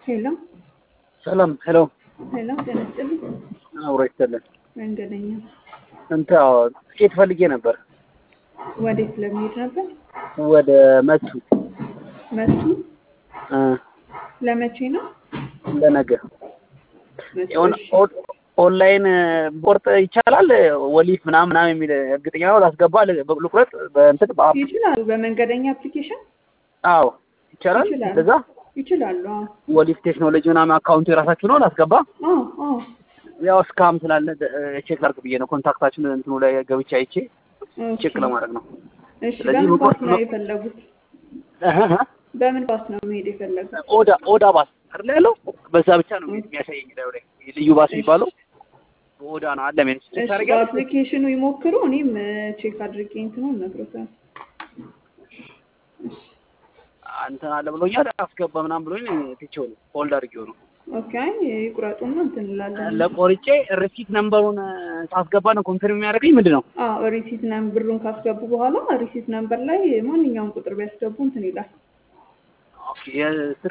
ሄሎ ሰላም ሄሎ ሄሎ፣ ጤና ይስጥልኝ። አብሮ ይስጥልን። መንገደኛ እንትን አዎ ትኬት ፈልጌ ነበር ወዴት ለመሄድ ነበር? ወደ መቱ መቱ እ ለመቼ ነው? ለነገ መቱ፣ የሆነ እሺ። ኦን- ኦንላይን ቦርጥ ይቻላል ወሊፍ ምናምን ምናምን የሚል እርግጠኛ ነው ላስገባ ል- ልቁረጥ በእንትን በአፕ ይችላሉ። በመንገደኛ አፕሊኬሽን አዎ ይቻላል ይችላል። እንደዛ ይችላሉ። አዎ ወሊፍ ቴክኖሎጂ ምናምን አካውንቱ የራሳችሁ ነው ላስገባ አዎ አዎ። ያው እስካም ስላለ ቼክ ላድርግ ብዬ ነው ኮንታክታችን እንትኑ ላይ ገብቼ አይቼ ኦኬ። ቼክ ለማድረግ ነው እሺ። ስለዚህ በምን መቆ- ባስ ነው የፈለጉት? እህ እህ። በምን ባስ ነው መሄድ የፈለጉት? ኦዳ ኦዳ ባስ አይደል ያለው በዛ ብቻ ነው የሚያሳየኝ ላይ ላይ ልዩ ባስ የሚባለው በኦዳ ነው አለ ምን ቼክ እሺ፣ ታደርጋለህ በአፕሊኬሽኑ ይሞክሩ። እኔም ቼክ አድርጌ እንትኑን እነግሮታለሁ። አንተ አለ ብሎኛል አስገባ ምናምን ብሎኝ ትቼው ነው ሆልድ አድርጌው ነው ኦኬ። አይ ይቁረጡና እንትን እንላለን። ለቆርጬ ሪሲት ነምበሩን ሳስገባ ነው ኮንፊርም የሚያደርገኝ ምንድን ነው አዎ ሪሲት ነምበር ብሩን ካስገቡ በኋላ ሪሲት ነምበር ላይ ማንኛውም ቁጥር ቢያስገቡ እንትን ይላል። ኦኬ የስልክ